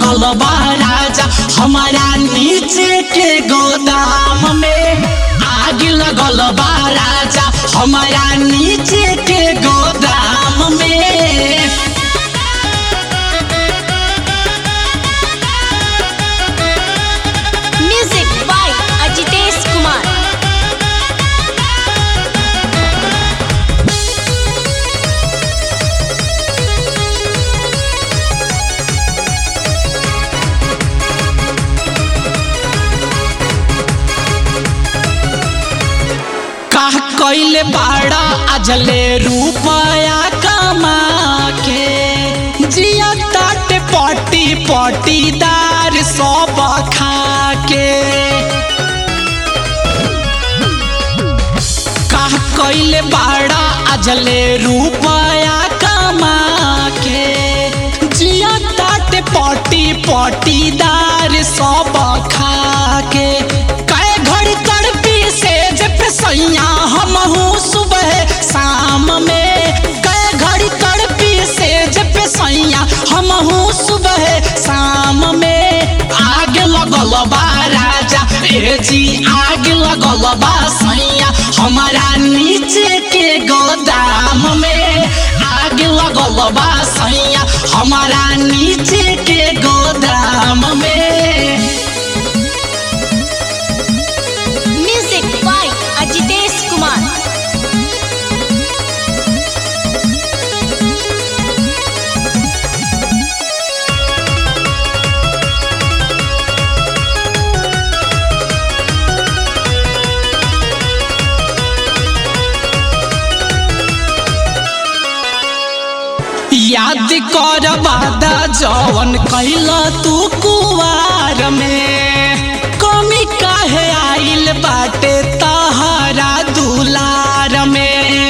लगल बा राजा हमारा नीचे के गोदाम में आग लगल बा राजा हमारा नीचे के गोदाम में म्यूजिक बाय अजितेश कुमार का कैले बाड़ा अजले रुपया कमा के जिया ताट पटी पटीदार सब खा के का कैले बाड़ा अजले रुपया कमा के जिया ताट पटी पटीदार सब खा के कै घड़ी तड़पी से जब सैया हमहू सुबह शाम में कै घड़ी तड़पी से जब सैया हमहू सुबह शाम में आग लगल बा राजा ए जी आग लगल बा सैया हमारा नीचे के गोदाम में आग लगल बा सैया हमारा नीचे के गोदाम में म्यूजिक बाय अजितेश कुमार याद कर वादा जवन कैला तू कुवार में कमी काहे आइल बाटे तहरा दुलार में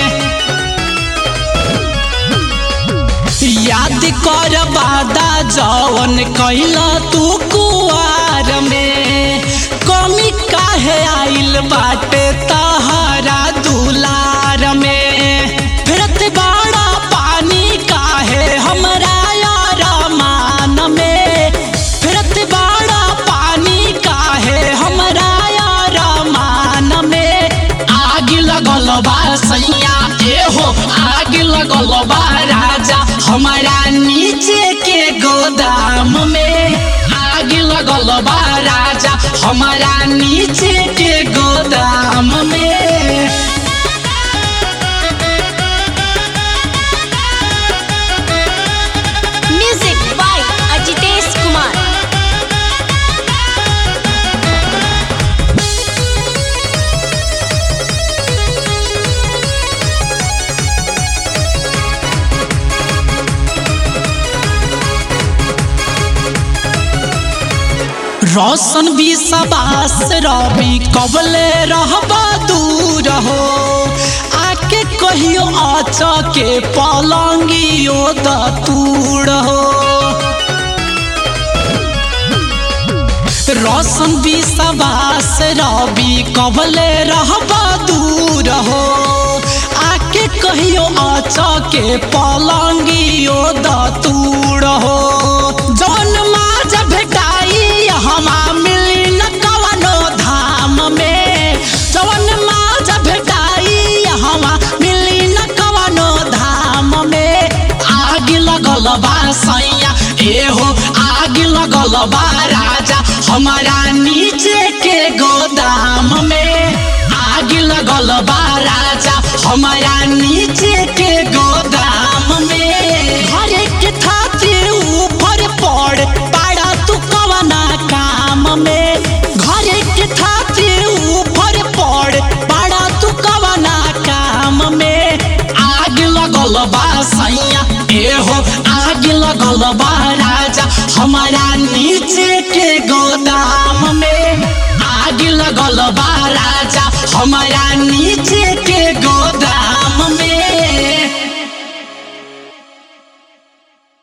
याद कर वादा जवन कैला तू कुवार में कमी काहे आइल बाटे तहरा दुलार में फिरत बाड़ा पानी काहे हमरा यार मान में फिरत बाड़ा पानी काहे हमरा यार मान में आग लगल बा सैया ए हो आग लगल बा राजा हमारा नीचे के गोदाम में आग लगल बा राजा हमारा नीचे के गोदाम में म्यूजिक बाय अजितेश कुमार रोशन भी सबास रवि कबले रहबा दूर हो आके कहियो आच के पलंगियो दतूर हो रोशन भी सबास रवि कबले रहबा दूर हो आके कहियो आच के पलंगियो दतूर हो जौन माज भेटाई हमा मिली न कवनो धाम में जौन माज भेटाई हमा मिली न कवनो धाम में आग लगल बा सैया ए हो आग लगल बा राजा हमारा नीचे के गोदाम में आग लगल बा राजा हमारा नीचे के गोदाम में घरे के खातिर ऊपर पड़ पाड़ा तू कवना काम में घरे के खातिर ऊपर पड़ पाड़ा तू कवना काम में आग लगल बा सैया ए हो आग लगल बा राजा हमारा नीचे के गोदाम में आग लगल बा राजा हमारा